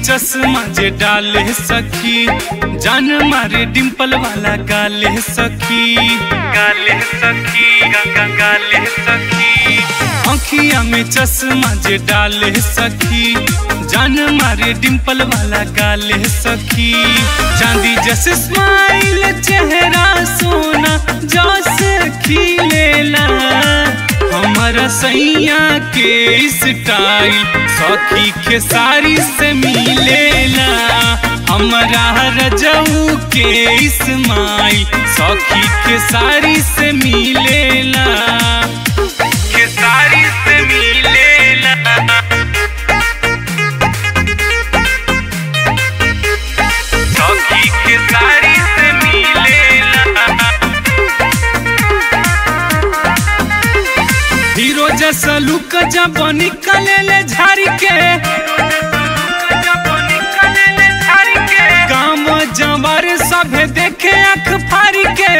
चश्मा जे डाले सखी जान मारे डिम्पल वाला गाले सखी गाले सखी गा, गा, गाले सखी आँखिया में चश्मा जे डाले सखी जान मारे डिम्पल वाला गाले सखी चांदी जैसे स्माइल चेहरा सोना जस खिलेला हमारा सैया के स्टाइल सखी के सारी से मिलेला हमारा रजऊ के इस्माइल सखी के सारी से मिलेला के सारी से मिलेला सखी के सारी से मिलेला हीरो जैसा लुक जब निकले ले झाड़ी के काम जवार सभे देखे अख फाड़ी के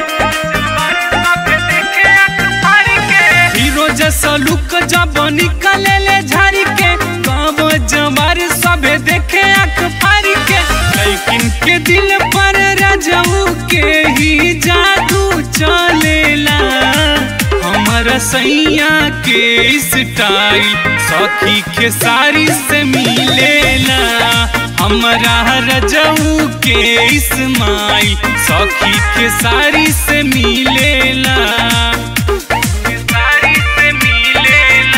हीरो जैसा लुक जब निकले ले झाड़ी के काम जवार सभे देखे अख फाड़ी के लेकिन के दिल पर रजऊ के ही जादू चलेला हमारा सैया के स्टाइल सखी के सारी से मिलेला हमारा रजऊ के इस्माइल सखी के सारी से मिलेला के सारी से मिलेला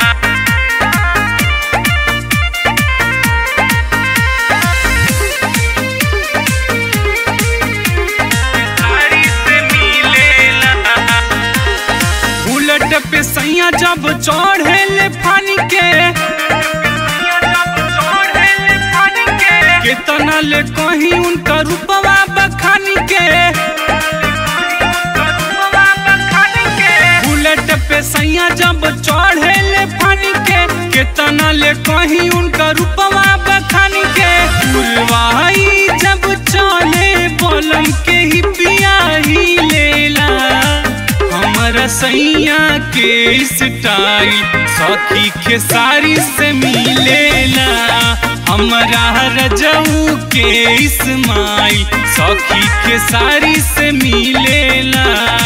सारी से मिलेला बुलेट पे सैया जब चढ़े ले पानी के कितना ले कहीं उनका रूपवा बखानी के बुलेट पे सैया जब चढ़े ले पानी के कितना ले कहीं उनका रूपवा बखानी के पुरवाई जब चले बलम के ही पिया ही लेला हमारा सैया के स्टाइल सखी के सारी से मिलेला हमारा रजऊ के इस्माइल सखी के सारी से मिलेला